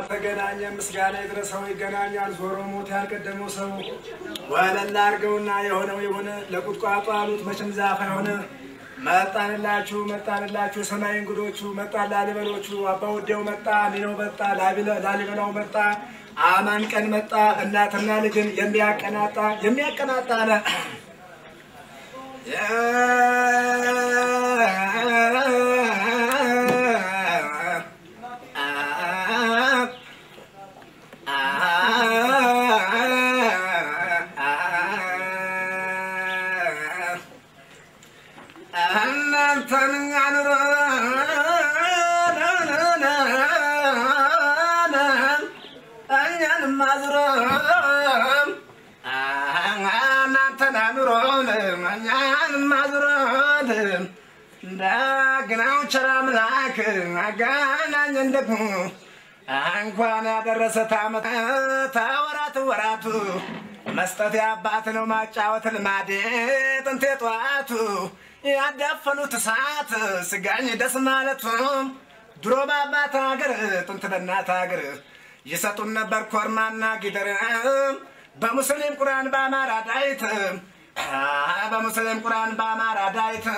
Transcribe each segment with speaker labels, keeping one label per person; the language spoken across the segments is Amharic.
Speaker 1: ተገናኘ ምስጋና ይድረሰው ይገናኛል ዞሮ ሞት ያልቀደመው ሰው ወለላ አድርገውና የሆነው የሆነ ለቁጥቋጦ አሉት መቼም ዛፍ አይሆነ መጣንላችሁ መጣንላችሁ ሰማይ እንግዶቹ መጣ ላሊበሎቹ አባ ወዴው መጣ ሚነው መጣ ላሊበላው መጣ አማን ቀን መጣ እናትና ልጅን የሚያቀናጣ የሚያቀናጣ አለ እናንተን አኑሮ እኛንም አዝሮ እናንተን አኑሮ እኛንም አዝሮ እንደግናው ቸር አምላክ አገናኘን ደግሞ እንኳን ያደረሰ ታመት ተወራት ወራቱ መስጠት የአባት ነው ማጫወት ልማዴ ጥንቴ ጠዋቱ ያዳፈኑት እሳት ስጋኝ ደስ ማለቱ ድሮ በአባት ሀገር ጥንት በእናት ሀገር ይሰጡን ነበር ኮርማና ጊደር በሙስሊም ቁርአን በአማራ ዳይት በሙስሊም ቁርአን በአማራ ዳይት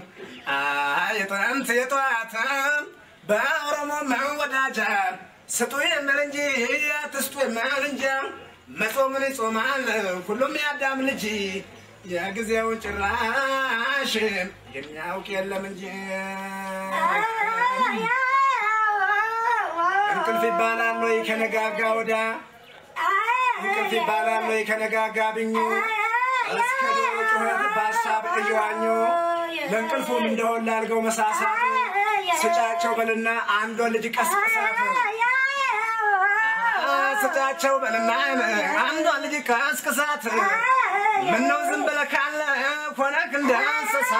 Speaker 1: የጥንት የጠዋት በኦሮሞ መወዳጃ ስጡ የሚል እንጂ አትስጡ የሚል እንጂ መጾምን ይጾማል ሁሉም ያዳም ልጅ የጊዜውን ጭራሽ የሚያውቅ የለም እንጂ እንቅልፍ ይባላል ወይ ከነጋጋ ወዳ እንቅልፍ ይባላል ወይ ከነጋጋ ብኙ እስከ ዶሮ ጩኸት በሀሳብ እየዋኙ ለእንቅልፉም እንደሆን ላልገው መሳሳት ስጫቸው በልና አንዷ ልጅ ቀስቅሳት ስጫቸው በልና አንዷ ልጅ ቀስቅሳት ምነው ዝም ብለህ ካለ ሆነክ እንደ እንስሳ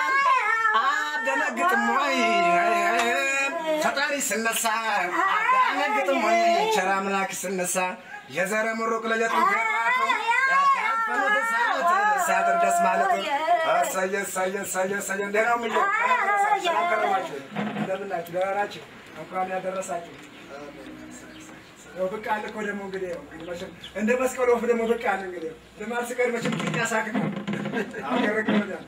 Speaker 1: አደነግጥም ወይ ፈጣሪ ስነሳ አደነግጥም ወይ ቸር አምላክ ስነሳ የዘረ ምሩቅ ለየጥም ገባቱ ያዳፈኑት እሳት ሲያድር ደስ ማለት እሰየ እሰየ እሰየ እሰየ እንዴት ነው የሚለው ሰላም ከረማችሁ እንደምናችሁ ደህና ናችሁ እንኳን ያደረሳችሁ ያው ብቅ አለ እኮ ደግሞ እንግዲህ ያው እንግዲህ መቼም እንደ መስቀል ወፍ ደግሞ ብቅ አለ እንግዲህ ልማድ ስቀድ መቼም ቂጥ ያሳክካል። አሁን ያረገበታል።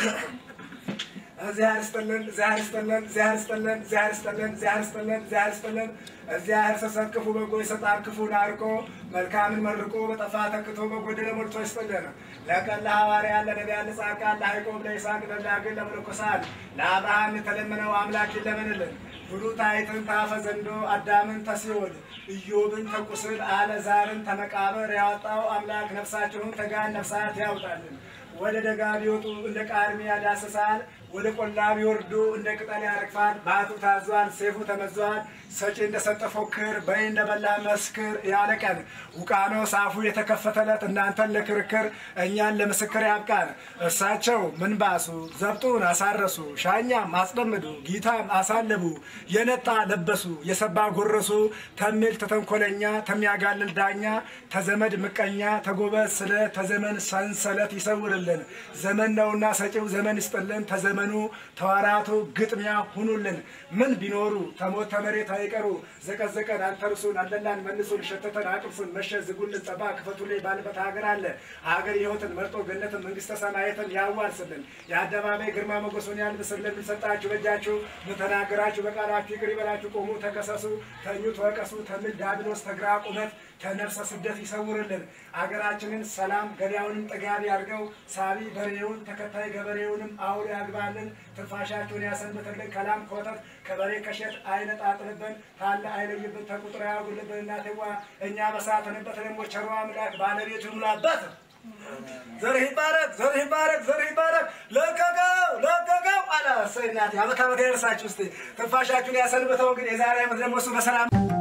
Speaker 1: እግዚአብሔር ይስጥልን፣ እግዚአብሔር ይስጥልን፣ እግዚአብሔር ይስጥልን፣ እግዚአብሔር ይስጥልን፣ እግዚአብሔር ይስጥልን፣ እግዚአብሔር ይስጥልን። እግዚአብሔር ሲሰጥ ክፉ በጎ ይሰጣል፣ ክፉን አርቆ መልካምን መርቆ በጠፋ ተክቶ በጎደለ ሞልቶ ይስጥልን። ለቀን ለሐዋርያ ለነቢያን ለጻድቃን ለያዕቆብ ለይስሐቅ ለዳግን ለመነኮሳት ለአብርሃም የተለመነው አምላክ ይለመንልን። ብሉታይትን ታፈ ዘንዶ አዳምን ተሲኦል ኢዮብን ተቁስል አለዛርን ተመቃብር ያወጣው አምላክ ነፍሳችሁን ተጋን ነፍሳት ያውጣልን። ወደ ደጋ ቢወጡ እንደ ቃርሚያ ያዳስሳል፣ ወደ ቆላ ቢወርዱ እንደ ቅጠል ያረግፋል። ባቱ ታዟል፣ ሴፉ ተመዟል። ሰጪ እንደሰጠ ፎክር፣ በይ እንደበላ መስክር ያለ ቀን ውቃኖስ አፉ የተከፈተለት እናንተን ለክርክር እኛን ለምስክር ያብቃን። እርሳቸው ምንባሱ ዘብጡን አሳረሱ፣ ሻኛም አስጠምዱ፣ ጊታም አሳለቡ፣ የነጣ ለበሱ፣ የሰባ ጎረሱ፣ ተሚል ተተንኮለኛ፣ ተሚያጋልል ዳኛ፣ ተዘመድ ምቀኛ፣ ተጎበዝ ስለ ተዘመን ሰንሰለት ይሰውርልን። ዘመን ነውና ሰጪው ዘመን ይስጥልን። ተዘመኑ ተዋራቱ ግጥሚያ ሁኑልን። ምን ቢኖሩ ተሞት ተመሬት አይቀሩ ዘቀዘቀን አንተርሱን አለላን መልሱን ሸተተን አቅምሱን መሸ ዝጉልን ጠባ ክፈቱልኝ ባልበት ሀገር አለ ሀገር ሕይወትን መርጦ ገነትን መንግስተ ሰማያትን ያዋርስልን የአደባባይ ግርማ ሞገሱን ያልብስልን ሰጣችሁ በእጃችሁ ምተናገራችሁ በቃላችሁ ይቅር ይበላችሁ ቆሙ ተከሰሱ ተኙ ተወቀሱ ተምል ዳብሎስ ተግራ ቁመት ከነፍሰ ስደት ይሰውርልን አገራችንን ሰላም ገበያውንም ጠጋቢ አድርገው ሳቢ በሬውን ተከታይ ገበሬውንም አውሎ ያግባልን ትንፋሻችሁን ያሰንብትልን ከላም ከወተት ከበሬ ከሸት አይነጣጥልብን ካለ አይለይብን ተቁጥር ያጉልብን እናትዋ እኛ በሳትንበት ደግሞ ቸሮ አምላክ ባለቤቱ ይሙላበት ዘርህ ይባረክ ዘርህ ይባረክ ዘርህ ይባረክ ለቀቀው ለቀቀው አለ እሰይ እናቴ አመት አመት ያደርሳችሁ እስቲ ትንፋሻችሁን ያሰንብተው እንግዲህ የዛሬ ዓመት ደግሞ እሱ በሰላም